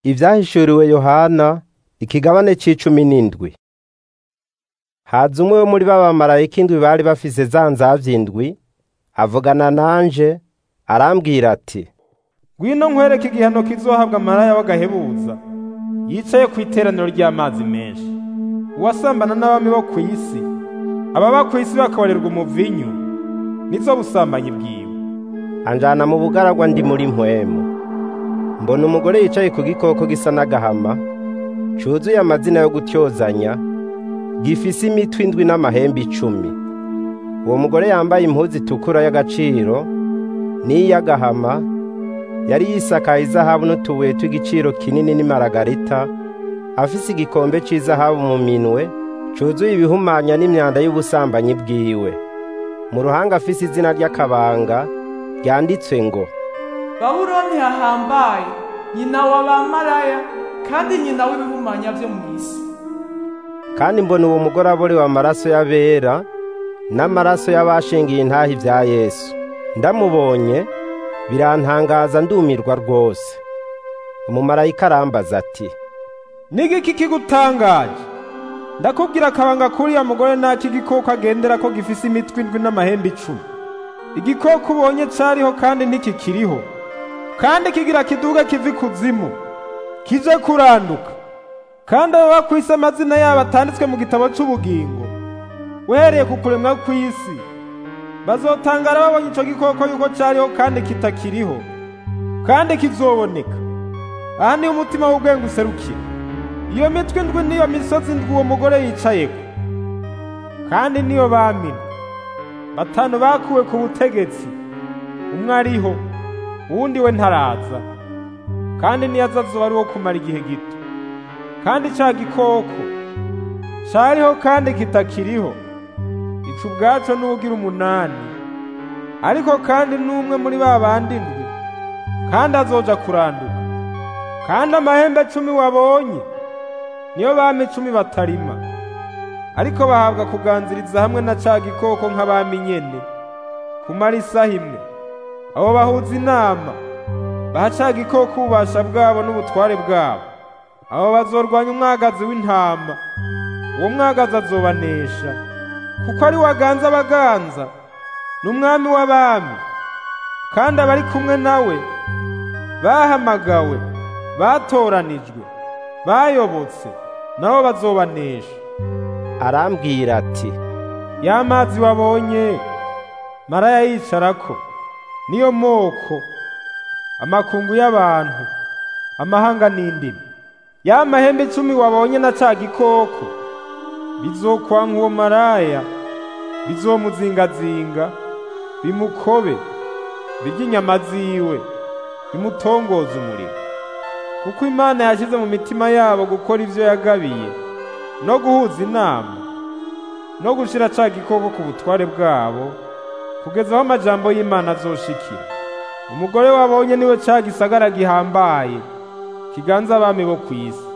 Ivyahishuriwe Yohana ikigabane c'icumi n'indwi. Haza umwe wo muri ba bamarayika indwi bari bafise za nzavya indwi, avugana nanje, arambwira ati, ngwino nkwereke igihano kizohabwa maraya w'agahebuza yicaye kw'iteraniro ry'amazi menshi uwasambana n'abami bo kw'isi ababa kw'isi bakabarerwa umuvinyu nizo busambanyi bwiwe anjana mu bugaragwa ndi muri mpwemu. Mbona umugore yicaye ku gikoko gisa n'agahama, cuzuye amazina yo gutyozanya, gifise imitwe indwi n'amahembe icumi. Uwo mugore yambaye impuzu itukura y'agaciro n'iy'agahama, yari yisakaye izahabu n'utubuye tw'igiciro kinini n'imaragarita, afise igikombe c'izahabu mu minwe, cuzuye ibihumanya n'imyanda y'ubusambanyi bwiwe. Mu ruhanga afise izina ry'akabanga, ryanditswe ngo, Babuloni hahambaye nyina wa bamaraya kandi nyina w'ibihumanya vyo mw'isi kandi mbona uwo mugore aborewe amaraso y'abera n'amaraso y'abashingiye intahi vya Yesu. Ndamubonye birantangaza ndumirwa rwose. Umumarayika arambaza ati, n'igiki kigutangaje ndakubwira akabanga kuriya mugore naki igikoko agendera ko gifise imitwe indwi n'amahembe icumi igikoko ubonye cariho kandi ntikikiriho kandi kigira kiduga kiva ikuzimu kije kuranduka kandi ababa kw'isi amazina yabo atanditswe mu gitabo c'ubugingo uhereye ku kuremwa kw'isi bazotangara babonye ico gikoko yuko cariho kandi kitakiriho kandi kizoboneka aha niho umutima w'ubwenge userukira iyo mitwe indwi niyo misozi indwi uwo mugore yicayeko kandi niyo bamina batanu bakuwe ku butegetsi umwe ariho uwundi we ntaraza kandi niyaza azoba ari uwo kumara igihe gito kandi ca gikoko cariho kandi kitakiriho ico ubwaco n'uwugira umunani ariko kandi n'umwe muri ba bandi ndwi kandi azoja kuranduka kandi amahembe cumi wabonye niyo bami icumi batarima ariko bahabwa kuganziriza hamwe na ca gikoko nk'abami nyene kumara isaha imwe abo bahuza inama baha ca gikoko ububasha bwabo n'ubutware bwabo abo bazorwanya umwagazi w'intama uwo mwagazi azobanesha kuko ari waganza abaganza n'umwami w'abami kandi abari kumwe nawe bahamagawe batoranijwe bayobotse nabo bazobanesha arambwira ati, ya mazi wabonye maraya yicarako niyo moko amakungu y'abantu amahanga n'indimi ya mahembe icumi wabonye na ca gikoko bizokwanka uwo maraya bizomuzingazinga bimukobe birye inyama ziwe bimutongoza umuriro kuko imana yashyize mu mitima yabo gukora ivyo yagabiye no guhuza inama no gushira ca gikoko ku butware bwabo kugeza aho amajambo y'imana azoshikira umugore wabonye niwe ca gisagara gihambaye kiganza abami bo kw'isi